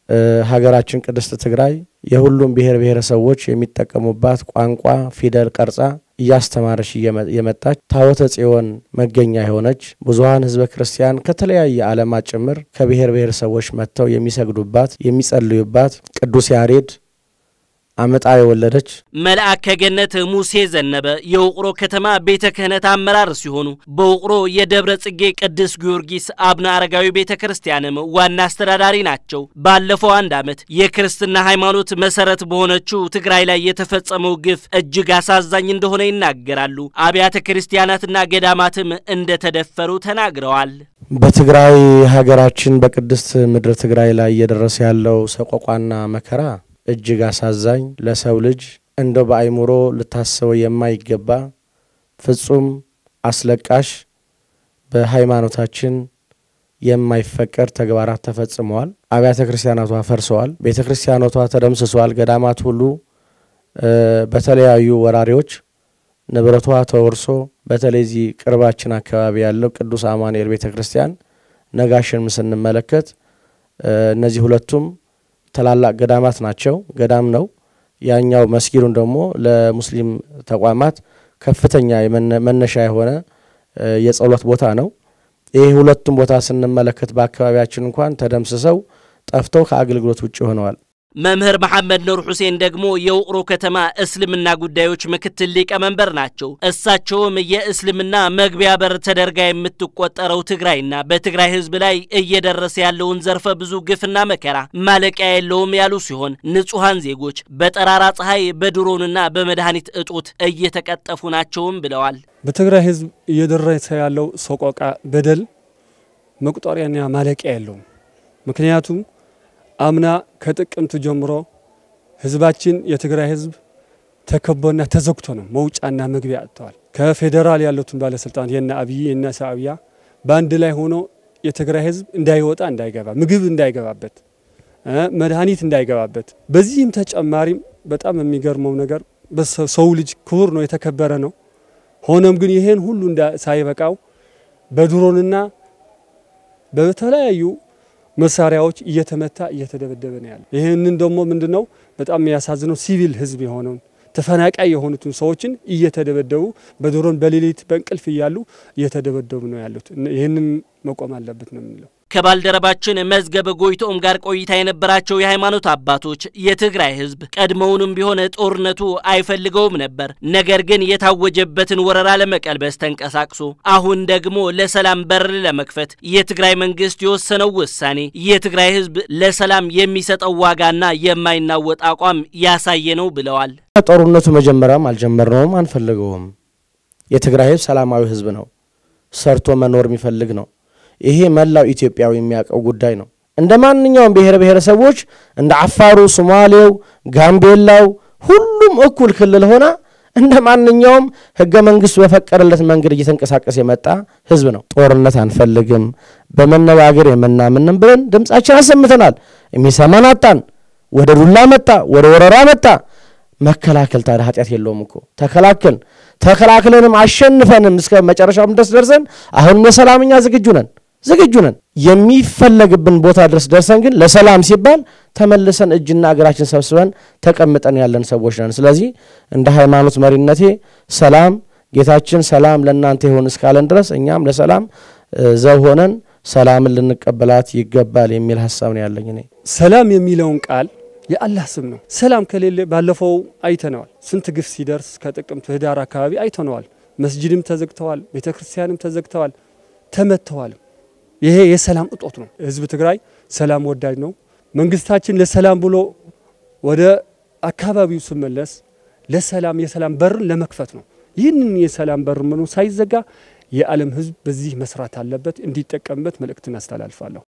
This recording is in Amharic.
ሀገራችን ቅድስት ትግራይ የሁሉም ብሔር ብሔረሰቦች የሚጠቀሙባት ቋንቋ ፊደል ቀርጻ እያስተማረች የመጣች ታቦተ ጽዮን መገኛ የሆነች ብዙሀን ሕዝበ ክርስቲያን ከተለያየ ዓለማት ጭምር ከብሔር ብሔረሰቦች መጥተው የሚሰግዱባት የሚጸልዩባት ቅዱስ ያሬድ አመጣ የወለደች መልአከ ገነት ሙሴ ዘነበ የውቅሮ ከተማ ቤተ ክህነት አመራር ሲሆኑ በውቅሮ የደብረ ጽጌ ቅዱስ ጊዮርጊስ አቡነ አረጋዊ ቤተ ክርስቲያንም ዋና አስተዳዳሪ ናቸው። ባለፈው አንድ ዓመት የክርስትና ሃይማኖት መሰረት በሆነችው ትግራይ ላይ የተፈጸመው ግፍ እጅግ አሳዛኝ እንደሆነ ይናገራሉ። አብያተ ክርስቲያናትና ገዳማትም እንደተደፈሩ ተናግረዋል። በትግራይ ሀገራችን በቅድስት ምድር ትግራይ ላይ እየደረሰ ያለው ሰቆቋና መከራ እጅግ አሳዛኝ ለሰው ልጅ እንደው በአይምሮ ልታስበው የማይገባ ፍጹም አስለቃሽ በሃይማኖታችን የማይፈቀድ ተግባራት ተፈጽመዋል። አብያተ ክርስቲያናቷ ፈርሰዋል። ቤተ ክርስቲያኖቷ ተደምስሰዋል። ገዳማት ሁሉ በተለያዩ ወራሪዎች ንብረቷ ተወርሶ በተለይ እዚህ ቅርባችን አካባቢ ያለው ቅዱስ አማኑኤል ቤተ ክርስቲያን ነጋሽን ስንመለከት እነዚህ ሁለቱም ታላላቅ ገዳማት ናቸው። ገዳም ነው። ያኛው መስጊዱን ደግሞ ለሙስሊም ተቋማት ከፍተኛ መነሻ የሆነ የጸሎት ቦታ ነው። ይህ ሁለቱም ቦታ ስንመለከት በአካባቢያችን እንኳን ተደምስሰው ጠፍተው ከአገልግሎት ውጭ ሆነዋል። መምህር መሐመድ ኑር ሁሴን ደግሞ የውቅሮ ከተማ እስልምና ጉዳዮች ምክትል ሊቀመንበር ናቸው። እሳቸውም የእስልምና መግቢያ በር ተደርጋ የምትቆጠረው ትግራይና በትግራይ ሕዝብ ላይ እየደረሰ ያለውን ዘርፈ ብዙ ግፍና መከራ ማለቂያ የለውም ያሉ ሲሆን ንጹሐን ዜጎች በጠራራ ፀሐይ በድሮንና በመድኃኒት እጦት እየተቀጠፉ ናቸውም ብለዋል። በትግራይ ሕዝብ እየደረሰ ያለው ሰቆቃ፣ በደል መቁጠሪያና ማለቂያ የለውም። ምክንያቱም አምና ከጥቅምት ጀምሮ ህዝባችን የትግራይ ህዝብ ተከቦና ተዘግቶ ነው መውጫና መግቢያ አጥተዋል። ከፌዴራል ያሉትን ባለስልጣናት የነ አብይ የነ ሻዕቢያ በአንድ ላይ ሆኖ የትግራይ ህዝብ እንዳይወጣ እንዳይገባ፣ ምግብ እንዳይገባበት፣ መድኃኒት እንዳይገባበት። በዚህም ተጨማሪም በጣም የሚገርመው ነገር ሰው ልጅ ክቡር ነው፣ የተከበረ ነው። ሆኖም ግን ይሄን ሁሉ ሳይበቃው በድሮንና በተለያዩ መሳሪያዎች እየተመታ እየተደበደበ ነው ያለ። ይህንን ደግሞ ምንድነው በጣም የሚያሳዝነው ሲቪል ህዝብ የሆነውን ተፈናቃይ የሆኑትን ሰዎችን እየተደበደቡ በድሮን በሌሊት በእንቅልፍ እያሉ እየተደበደቡ ነው ያሉት። ይህንን መቆም አለበት ነው የምንለው። ከባልደረባችን መዝገበ ጎይቶም ጋር ቆይታ የነበራቸው የሃይማኖት አባቶች የትግራይ ህዝብ ቀድሞውንም ቢሆን ጦርነቱ አይፈልገውም ነበር። ነገር ግን የታወጀበትን ወረራ ለመቀልበስ ተንቀሳቅሶ አሁን ደግሞ ለሰላም በር ለመክፈት የትግራይ መንግስት የወሰነው ውሳኔ የትግራይ ህዝብ ለሰላም የሚሰጠው ዋጋና የማይናወጥ አቋም ያሳየ ነው ብለዋል። ጦርነቱ መጀመሪያም አልጀመርነውም፣ አንፈልገውም። የትግራይ ህዝብ ሰላማዊ ህዝብ ነው። ሰርቶ መኖር የሚፈልግ ነው። ይሄ መላው ኢትዮጵያዊ የሚያውቀው ጉዳይ ነው። እንደ ማንኛውም ብሔር ብሔረሰቦች እንደ አፋሩ፣ ሶማሌው፣ ጋምቤላው ሁሉም እኩል ክልል ሆና እንደ ማንኛውም ህገ መንግስቱ በፈቀደለት መንገድ እየተንቀሳቀስ የመጣ ህዝብ ነው። ጦርነት አንፈልግም፣ በመነጋገር የምናምንም ብለን ድምጻችን አሰምተናል። የሚሰማን አጣን። ወደ ዱላ መጣ፣ ወደ ወረራ መጣ። መከላከል ታዲያ ኃጢአት የለውም እኮ ተከላከልን። ተከላክለንም አሸንፈንም እስከ መጨረሻውም ድረስ ደርሰን አሁንም ለሰላምኛ ዝግጁ ነን ዝግጁ ነን። የሚፈለግብን ቦታ ድረስ ደርሰን ግን ለሰላም ሲባል ተመልሰን እጅና እግራችን ሰብስበን ተቀምጠን ያለን ሰዎች ነን። ስለዚህ እንደ ሃይማኖት መሪነቴ ሰላም ጌታችን ሰላም ለእናንተ ይሆን እስካለን ድረስ እኛም ለሰላም ዘብ ሆነን ሰላምን ልንቀበላት ይገባል የሚል ሀሳብ ነው ያለኝ እኔ ሰላም የሚለውን ቃል የአላህ ስም ነው። ሰላም ከሌለ ባለፈው አይተነዋል። ስንት ግፍ ሲደርስ ከጥቅምት ህዳር አካባቢ አይተነዋል። መስጅድም ተዘግተዋል፣ ቤተ ክርስቲያንም ተዘግተዋል፣ ተመተዋል። ይሄ የሰላም እጦት ነው። ህዝብ ትግራይ ሰላም ወዳጅ ነው። መንግስታችን ለሰላም ብሎ ወደ አካባቢው ስመለስ ለሰላም የሰላም በርን ለመክፈት ነው። ይህንን የሰላም በር ምኑ ሳይዘጋ የዓለም ህዝብ በዚህ መስራት አለበት፣ እንዲጠቀምበት መልእክትን አስተላልፋለሁ።